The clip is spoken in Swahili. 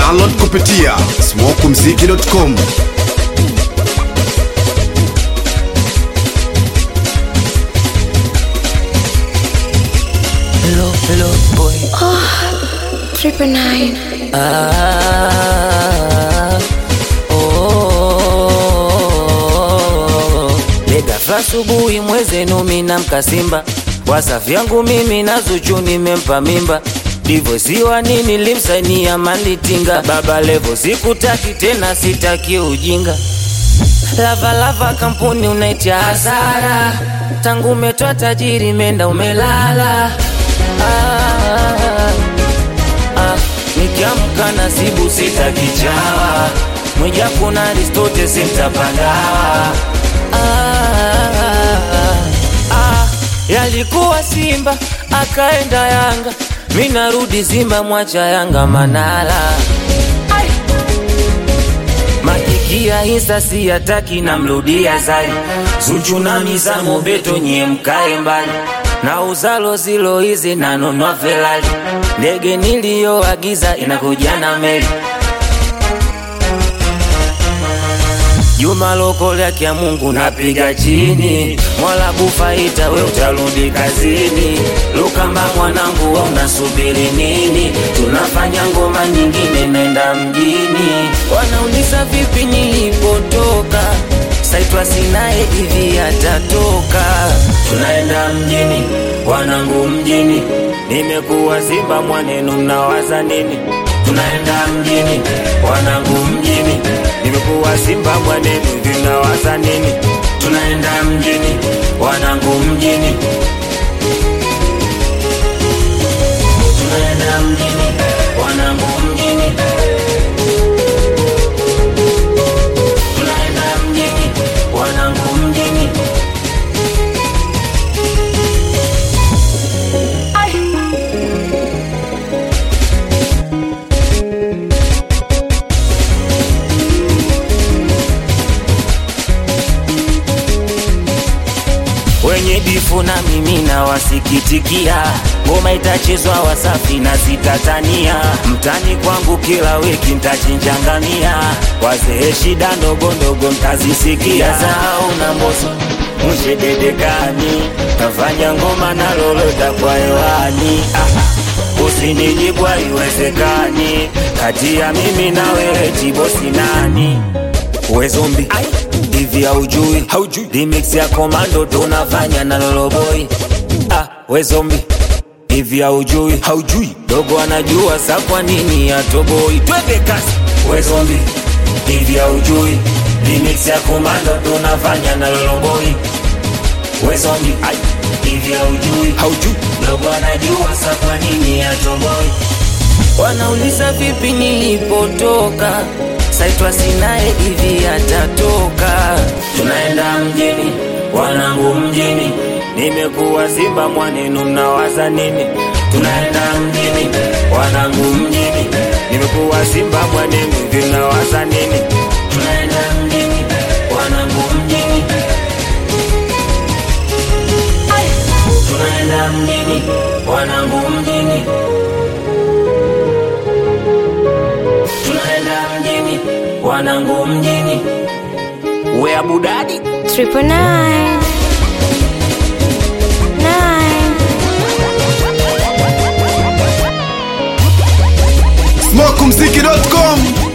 Download kupitia smokumziki.com. Hello, hello, boy. Triple nine. Ah, oh, Legafla asubuhi mwezenu mina mkasimba wasafi yangu mimi na Zuchu nimempa mimba divosiwa nini limsainia manditinga baba levo sikutaki tena sitaki ujinga lavalava kampuni unaitia hasara tangu umetoa tajiri menda umelala ah, Ah, nikiamka nasibu sitakichawa mwija kuna Aristote simtapangawa ah, ah, yalikuwa Simba akaenda Yanga, mi narudi Simba mwacha Yanga Manala Ai. Makikia hisa siyataki namrudia zali Zuchu na mizamo beto nyie mkae mbali na uzalo zilo hizi nanunua Ferrari ndege niliyoagiza inakuja na meli Juma lokole yake ya Mungu napiga chini, Mola kufaita we utarudi kazini. Lukamba mwanangu, we unasubiri nini? Tunafanya ngoma nyingine, nenda mjini. Wanauliza vipi nilipotoka, saitwa sinaye hivi atatoka. Tunaenda mjini, wanangu mjini, nimekuwa Simba mwanenu, mnawaza nini? Tunaenda mjini, wanangu mjini, nimekuwa Simba mwanenu, vinawaza nini? Tunaenda mjini, wanangu mjini, tunaenda mjini, wanangu mjini, tunaenda mjini, wanangu mjini. wenye difu na mimi na wasikitikia, ngoma itachezwa Wasafi na sitatania, mtani kwangu kila wiki ntachinjangamia, wazee shida ndogo ndogo mtazisikia, zao na mboso mshededekani, tafanya ngoma na lolota kwa hewani ah. Usinijibu haiwezekani, kati ya mimi na wewe tibosi nani? We zombi hivi haujui haujui remix ya komando tunafanya na loloboi ah, we zombi hivi haujui haujui dogo anajua sa kwa nini atoboi twende kasi we zombi hivi haujui remix ya komando tunafanya na loloboi we zombi ai hivi haujui haujui dogo anajua sa kwa nini atoboi Wanauliza vipi nilipotoka, saitwa sinaye hivi atatoka. Tunaenda mjini, wanangu mjini, nimekuwa Simba mwanenu, mnawaza nini? Tunaenda mjini, wanangu mjini, nimekuwa Simba mwanenu, hivi mnawaza nini? Tunaenda mjini, wanangu mjini, tunaenda mjini, wanangu mjini. tunaenda mjini, wanangu mjini, we abudadi Triple nine. Nine. smokumziki.com.